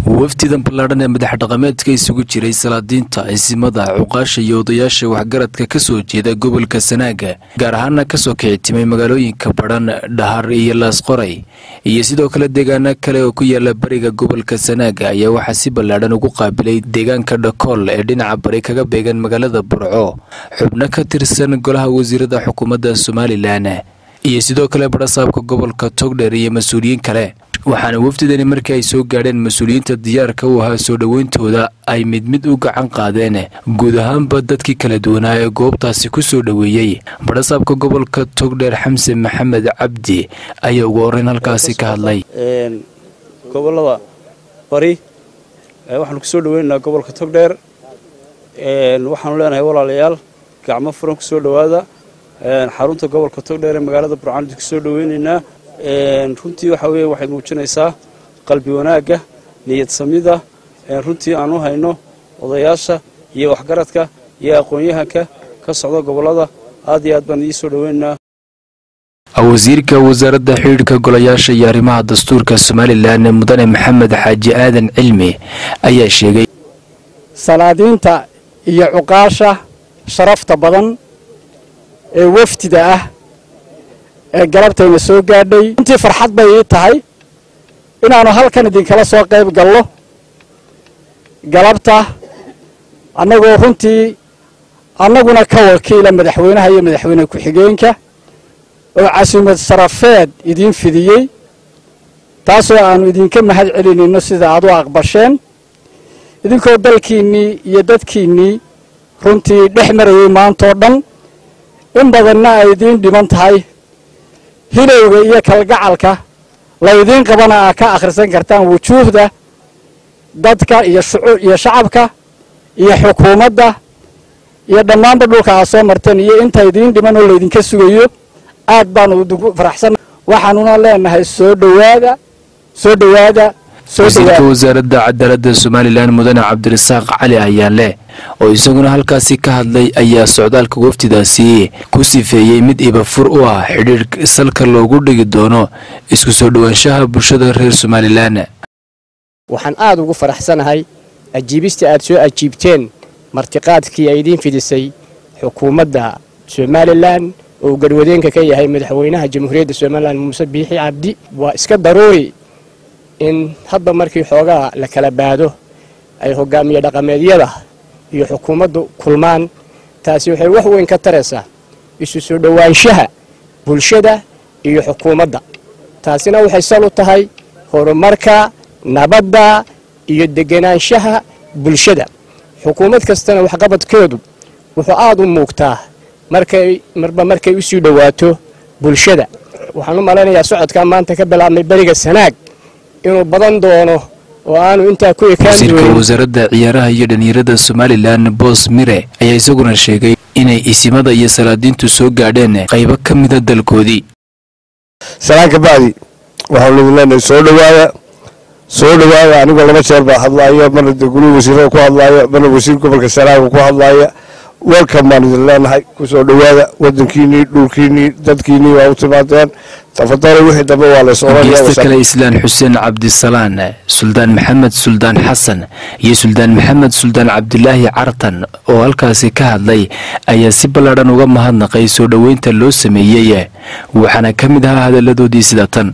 wafdidan ballaadhan ee madax dhaqameedka isugu jiray salaadiinta ciisimada cuqaasha iyo odayaasha waxgaradka ka soo jeeda gobolka sanaaga gaar ahaana kasoo kicitimay magaalooyinka badhan dhahar iyo laasqoray iyo sidoo kale deegaano kale oo ku yaala bariga gobolka sanaaga ayaa waxaa si ballaadhan ugu qaabilay deegaanka dhakool ee dhinaca bari kaga beegan magaalada burco xubno ka tirsan golaha wasiirada xukuumadda somalilan iyo sidoo kale badhasaabka gobolka togdheer iyo mas-uuliyiin kale waxaana wafdidani markii ay soo gaadheen mas-uuliyiinta diyaarka u ahaa soo dhoweyntooda ay mid mid u gacan qaadeen guud ahaanba dadkii kala duwanaa ee goobtaasi ku soo dhoweeyey badhasaabka gobolka togdheer xamse maxamed cabdi ayaa ugu horreyn halkaasi ka hadlay gobolada bari waxaanu kusoo dhaweynaynaa gobolka togdheer waxaanu leenahay walaalayaal gacmo furan kusoo dhowaada xarunta gobolka togdheer ee magaalada burcaan kusoo dhaweynaynaa runtii waxa weeye waxay muujinaysaa qalbi wanaagga niyad samida runtii aan u hayno odayaasha iyo waxgaradka iyo aqoon-yahanka ka socda gobollada aad iyo aad baan idii soo dhaweynaynaa wasiirka wasaaradda xidhiidhka golayaasha iyo arrimaha dastuurka somalilan mudane maxamed xaaji aadan cilmi ayaa sheegay salaadiinta iyo cuqaasha sharafta badan ee wafdida ah ee galabtayna soo gaadhay runtii farxad bay ii tahay inaannu halkan idinkala soo qayb gallo galabta annagoo runtii annaguna ka wakiila madaxweynaha iyo madaxweyne ku-xigeenka oo casuumad sarafeed idiin fidiyey taasoo aannu idinka mahad celinayno sida aad u aqbasheen idinkoo dalkiinnii iyo dadkiinnii runtii dhex marayay maantoo dhan in badanna ay idiin dhiman tahay hilowga iyo kalgacalka laydiin qabana aa ka akhrisan kartaan wujuuhda dadka iyo iyo shacabka iyo xukuumadda iyo dhammaanba dhulka aad soo marteen iyo inta idiin dhiman oo laydinka sugayo aad baanu idinku faraxsanna waxaanuna leenahay soo dhowaada soo dhowaada wasiirka wasaaradda cadaaladda somalilan mudane cabdirasaaq cali ayaanleh oo isaguna halkaasi ka hadlay ayaa socdaalka wafdidaasi ku sifeeyey mid ibafur u ah xidhiidh salka loogu dhigi doono isku soo dhowaanshaha bulshada reer somalilan waxaan aad ugu faraxsanahay ajiibista aad soo ajiibteen martiqaadkii ay idiin fidisay xukuumadda somalilan oo uu garwadeenka ka yahay madaxweynaha jamhuuriyadda somalilan muuse biixi cabdi waa iska daruuri in hadba markii xoogaa la kala baado ay hogaamiye dhaqameedyada iyo xukuumaddu kulmaan taasi waxay wax weyn ka taraysaa isu soo dhowaanshaha bulshada iyo xukuumadda taasina waxay sal u tahay horumarka nabadda iyo degenaanshaha bulshada xukuumad kastana waxqabadkeedu wuxuu aad u muugtaa markay marba markay u sii dhowaato bulshada waxaan u malaynayaa socodkaa maanta ka bilaabmay beriga sanaag inuu badan doono oo aanu intaa ku wasiirka wasaaradda ciyaaraha iyo dhalinyarada somalilan boos mire ayaa isaguna sheegay inay isimada iyo salaadiintu soo gaadheen qaybo ka mida dalkoodii salaan ka bacdi waxaanu idin leenahay soo dhowaada soo dhowaada anigoo laba jeer baa hadlaaya marna gurihii wasiirada ku hadlaaya marna wasiir gobolka sanaaga ku hadlaaya welcome baan idin leenahay kusoo dhowaada wadankiinii dhulkiinii dadkiinii waa u timaadeen tafadalo wixii dambe waa lays geesta kale islaan xuseen cabdisalaan suldaan maxamed suldaan xasan iyo suldaan maxamed suldaan cabdilaahi cartan oo halkaasi ka hadlay ayaa si ballaadhan uga mahadnaqay soo dhoweynta loo sameeyey waxaana ka mid ahaa hadalladoodii sida tan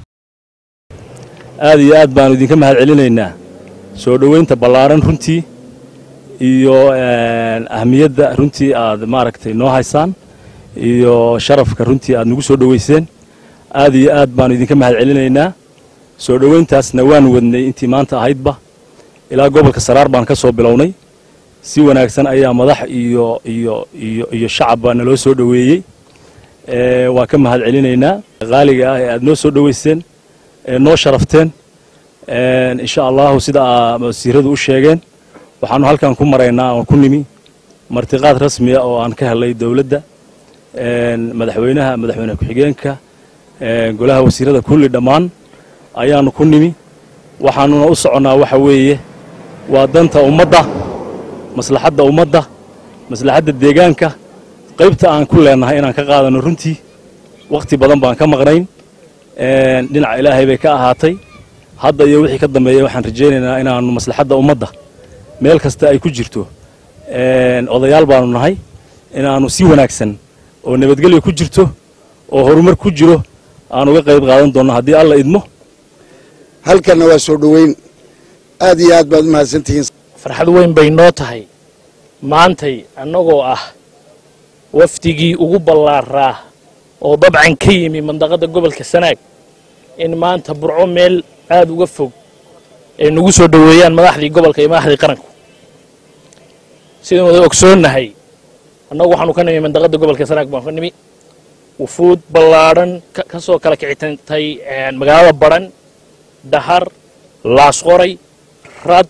aad iyo aad baanu idinka mahad celinaynaa soo dhoweynta ballaaran runtii iyo ahmiyadda runtii aad maaragtay noo haysaan iyo sharafka runtii aad nagu soo dhoweyseen aad iyo aad baanu idinka mahad celinaynaa soo dhoweyntaasna waan wadnay intii maanta ahaydba ilaa gobolka saraar baan ka soo bilownay si wanaagsan ayaa madax iyo iyo iyo iyo shacabba naloo soo dhoweeyey waan ka mahad celinaynaa qaaliga ah ee aad noo soo dhoweyseen ee noo sharafteen insha allahu sida wasiiradu u sheegeen waxaanu halkan ku maraynaa oo ku nimi martiqaad rasmiya oo aan ka helay dowladda madaxweynaha madaxweyne ku-xigeenka golaha wasiirada kulli dhammaan ayaanu ku nimi waxaanuna u soconnaa waxa weeye waa danta ummadda maslaxadda ummadda maslaxadda deegaanka qaybta aan ku leennahay inaan ka qaadano runtii wakhti badan baan ka maqnayn dhinaca ilaahay bay ka ahaatay hadda iyo wixii ka dambeeya waxaan rajaynaynaa inaannu maslaxadda ummadda meel kasta ay ku jirto odayaal baanu nahay inaannu si wanaagsan oo nabadgelya ku jirto oo horumar ku jiro aan uga qayb qaadan doonno haddii alla idmo halkanna waa soo dhoweyn aad iyo aad baad u mahadsantihiin farxad weyn bay noo tahay maantay annagoo ah wafdigii ugu ballaaraa oo dabcan ka yimi mandaqadda gobolka sanaag in maanta burco meel aad uga fog ay nagu soo dhoweeyaan madaxdii gobolka iyo madaxdii qaranku sidaan wada ogsoonnahay annagu waxaanu ka nimi mandaqadda gobolka sanaag baan ka nimi wufuud ballaadhan ka soo kala kicitantay magaalada badhan dhahar laasqoray rad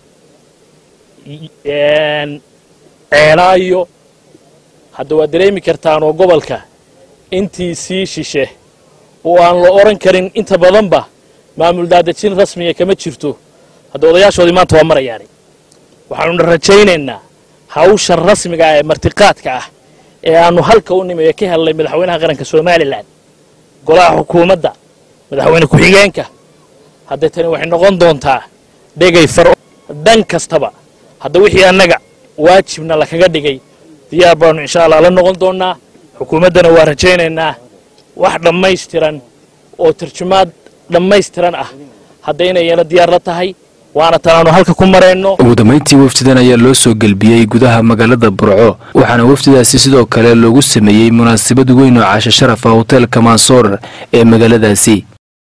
ceelaayo hadda waad dareemi kartaan oo gobolka intii sii shishe oo aan la odhan karin inta badanba maamul daadejin rasmiga kama jirto hadda odayaashoodii maanta waa marayaani waxaanuna rajaynaynaa hawsha rasmiga ah ee martiqaadka ah ee aanu halka u nimi ee ka hellay madaxweynaha qaranka somalilan golaha xukuumadda madaxweyne ku-xigeenka hadda tani waxay noqon doontaa dhegay faro dhan kastaba hadda wixii annaga waajibna lakaga dhigay diyaar baanu insha allah la noqon doonnaa xukuumaddana waa rajaynaynaa wax dhammaystiran oo tarjumaad dhammaystiran ah hadda inayna diyaar la tahay waana tanaanu halka ku marayno ugu dambayntii wafdidan ayaa loo soo gelbiyey gudaha magaalada burco waxaana wafdidaasi sidoo kale loogu sameeyey munaasabad weyn oo caasho sharaf ah hoteelka mansoor ee magaaladaasi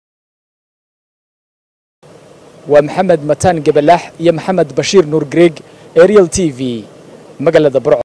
waa maxamed mataan gabalaax iyo maxamed bashiir nuur greeg ariel t v magaalada burco